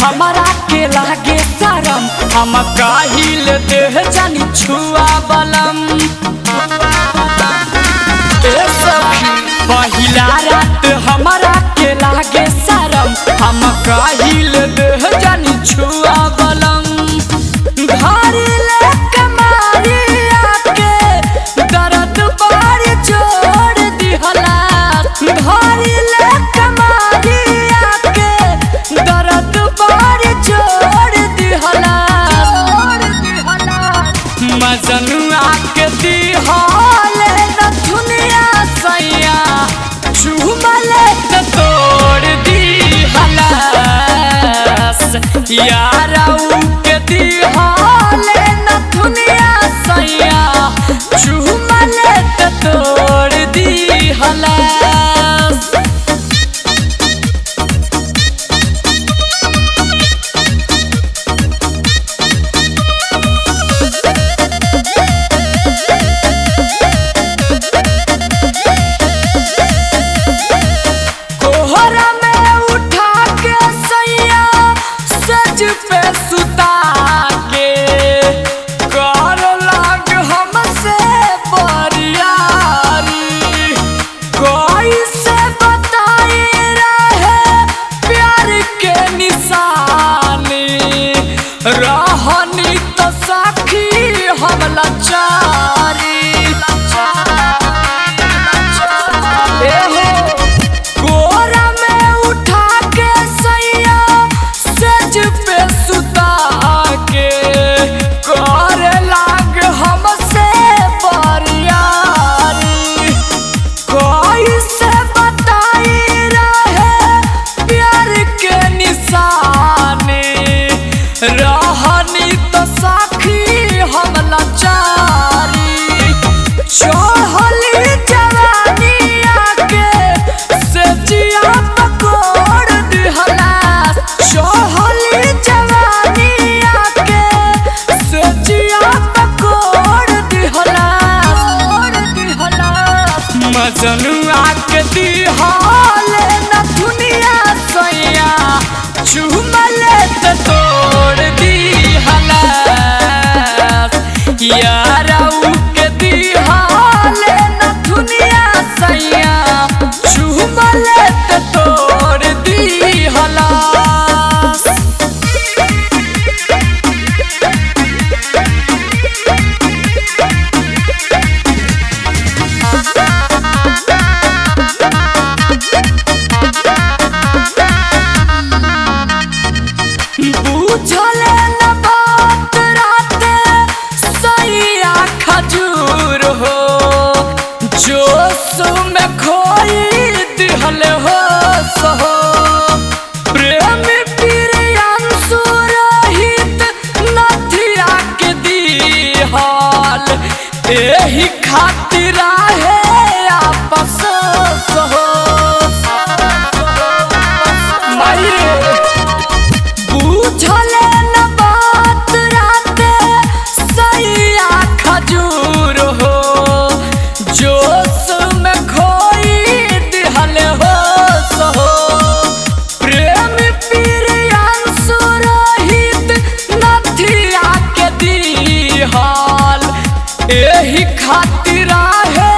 हमारा के लागे शरम हम काहिल देह जानी छुआ बलम ए सखी पहिला रात हमारा के लागे शरम हम काहिल देह जानी छुआ बलम भारी ले कमारिया के दर्द बारी छोड़ दिहला भारी ले कमारिया के दर्द बारी छोड़ दिहला मजनुआ के दिहले न दुनिया सैया चुमले त तोड़ दिहला यारऊ के दिहले न दुनिया सैया चुमले त तोड़ दिहला कोहरा में उठा के सैया सज पे सुता के कर लाग हमसे बरियारी कैसे बताई रहे प्यार के निशानी रहनी तो साखी हम लाचारी एहो कोरा में उठा के सैया सज पे सुता के करे लाग हमसे बरियारी कैसे बताई रहे प्यार के निशानी रहनी तो साखी हम लाचारी चढ़ली जवानी आके से जिया पकोड़ दिहला चढ़ली जवानी आके से जिया पकोड़ दिहला मजनुआ के दिहले न दुनिया सैया चुमले त तोड़ दिहला यारऊ के दिहले न दुनिया सैया चुमले त तोड़ दिहला बुझले न बात राते सैया खजूर हो जोश में खोई दिहल हो सहो प्रेम प्रियांशु रहित नथिया के दिहल एही खातिर है आपस सहो मायरे बुझले न बात राते सैया खजूर हो जोश में खोई दिहल हो सहो प्रेम प्रियांशु रहित नथिया के दिहल एही खातिर है